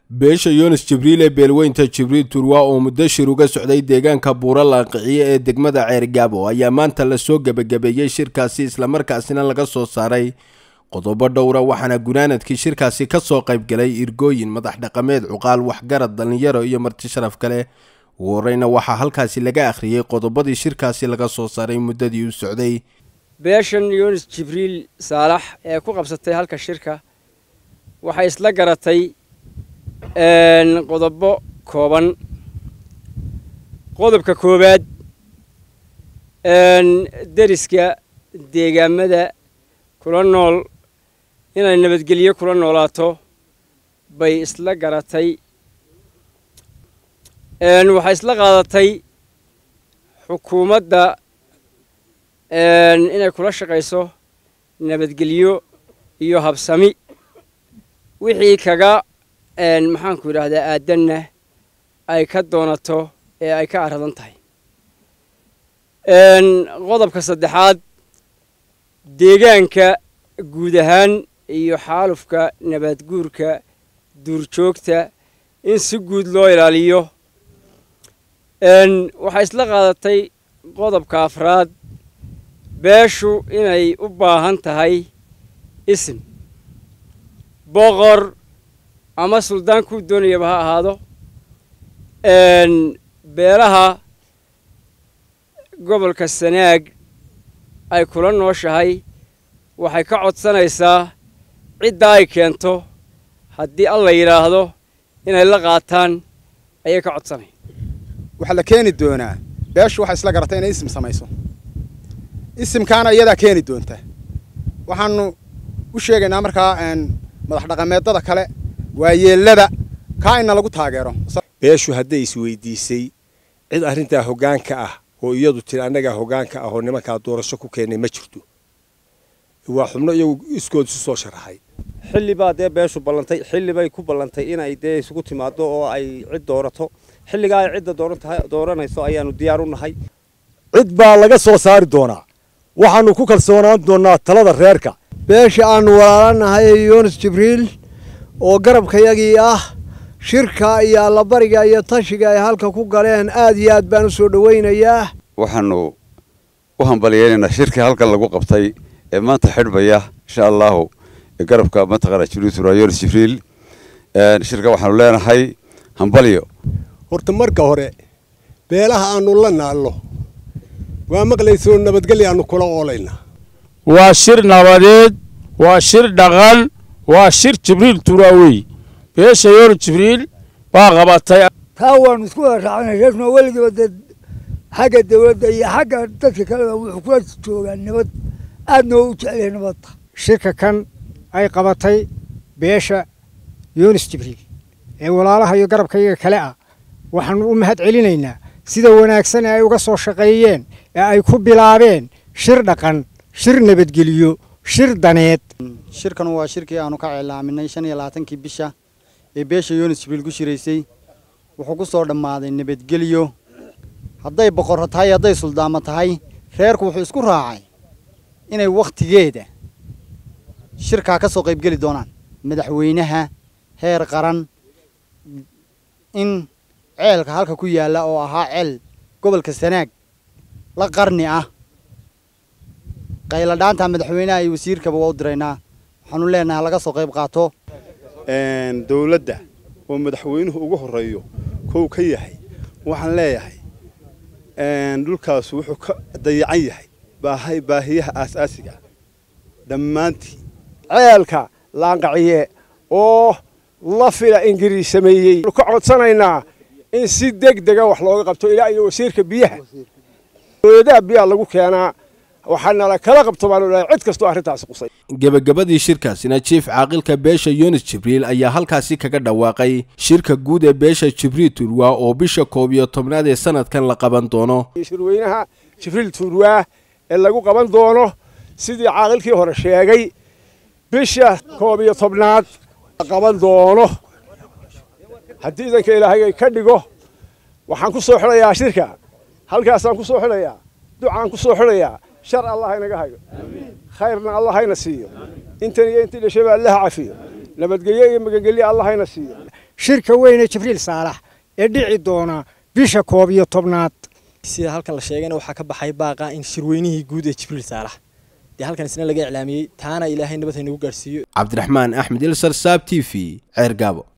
beesha yunis jibriil ee beelweynta jibriil turwa oo muddo shir uga socday deegaanka buuro laanqiciye ee degmada ceergaabo ayaa maanta lasoo gebagabeeyey shirkaasi islamarkaasina laga soo saaray qodobo dhowra waxaana gunaanadkii shirkaasi ka soo qaybgalay irgooyin madax dhaqameed cuqaal waxgarad dhallinyaro iyo marti sharaf kale ugu horeyna waxaa halkaasi laga akhriyey qodobadii shirkaasi laga soo saaray muddadii u socday beeshan yunis jibriil saalax ee ku qabsatay halka shirka waxay isla garatay qodobo kooban qodobka koowaad deriska deegaamada kula nool inay nabadgelyo kula noolaato bay isla garatay waxay isla qaadatay xukuumadda inay kula shaqayso nabadgelyo iyo habsami wixii kaga maxaanku yidhaahdaa aadanna ay ka doonato ee ay ka aradan tahay qodobka saddexaad deegaanka guud ahaan iyo xaalufka nabaadguurka duurjoogta in si guud loo ilaaliyo waxay isla qaadatay qodobka afraad beeshu inay u baahan tahay isim boqor ama suldaan kuu doonayaba ha ahaado beelaha gobolka sanaag ay kula nooshahay waxay ka codsanaysaa cidda ay keento haddii alla yidhaahdo inay la qaataan ayay ka codsanaya waxaa la keeni doonaa beeshu waxay isla garatay inay isim samayso isimkaana iyadaa keeni doonta waxaanu u sheegaynaa markaa madax dhaqameedada kale waayeellada kaa ina lagu taageero beeshu hadday isweydiisay cid arrintaa hoggaanka ah oo iyadu tiri annagaa hoggaanka ah oo nimankaa doorasho ku keennay ma jirto waa xubno iyagu iskood isu soo sharaxay xilli baa dee beeshu ballantay xilli bay ku ballantay inay dee isugu timaaddo oo ay cid doorato xilligaa ay cidda dooranayso ayaanu diyaar u nahay cid baa laga soo saari doonaa waxaannu ku kalsoonaan doonnaa talada reerka beesha aannu walaalanahay yunis jibriil oo garabkayagii ah shirka iyo allabariga iyo tashiga ay halka ku galeen aad iyo aad baan u soo dhowaynayaa waxaannu u hambaliyeynaynaa shirkii halkan lagu qabtay ee maanta xidhbaya insha allahu garabka mataqaana jibriil turaa yunis jibriil shirka waxaanu leenahay hambalyo horta marka hore beelaha aannu la naallo waa maqlaysoo nabadgelya aannu kula oolaynaa waa shir nabadeed waa shir dhaqan waa shir jibriil turaawey beesha yoor jibriil baa qabatay taa waanu isku wada raacnay reerkuna weligiiba dee xagga dawladda iyo xagga dadka kaleba wuxuu kula joogaa nabad aadna oo u jecelyahay nabadda shirka kan ay qabatay beesha yunis jibriil ee walaalaha iyo garabkayaga kale ah waxaanu u mahad celinaynaa sida wanaagsan ee ay uga soo shaqeeyeen ee ay ku bilaabeen shir dhaqan shir nabadgeliyo shir daneed shirkan waa shirkii aanu ka cilaaminay shan iyo labaatankii bisha ee beesha yunis jibriil ku shiraysay wuxuu ku soo dhammaaday nabadgelyo hadday boqorro tahay hadday suldaamo tahay reerku wuxuu isku raacay inay wakhtigeeda shirkaa ka soo qaybgeli doonaan madaxweynaha heer qaran in ceelka halka ku yaalla oo ahaa ceel gobolka sanaag la qarni ah qayladhaanta madaxweynaha iyo wasiirkaba waa u diraynaa waxaanu leenahay laga soo qayb qaato dowladda oo madaxweynuhu ugu horeeyo kow ka yahay waxaan leeyahay dhulkaas wuxuu ka dayacan yahay baahay baahiyaha aasaasiga dhammaantii ceelka laanqaciye oo la fila ingiriis sameeyey ka codsanaynaa in si deg dega wax looga qabto ilaa iyo wasiirka biyaha dowladaha biyaha lagu keenaa waxaanala kala qabto baanu leeyahay cid kastoo arrintaasi qusay gebagabadii shirkaasina jiif caaqilka beesha yunis jibriil ayaa halkaasi kaga dhawaaqay shirka guud ee beesha jibriil turwa oo bisha koob iyo tobnaad ee sanadkan la qaban doono shirweynaha jibriil turwa ee lagu qaban doono sidii caaqilkii hore sheegay bisha koob iyo tobnaad la qaban doono haddii idanka ilaahay ka dhigo waxaan ku soo xidhayaa shirka halkaasaan ku soo xidhayaa ducaan ku soo xidhayaa shar allah inaga hayo khayrna allah hayna siiyo intan iyo intii dhashaba allaha cafiyo nabadgelyo iyo magangelyo allah hayna siiyo shirka weyne jibriil saalax ee dhici doona bisha koob iyo tobnaad sida halkan la sheegayna waxaa ka baxay baaqa in shirweynihii guud ee jibriil saalax dee halkan isna laga iclaamiyey taana ilaahay nabad haynagu gaarsiiyo cabdiraxmaan axmed ilsar saab t v ceer gaabo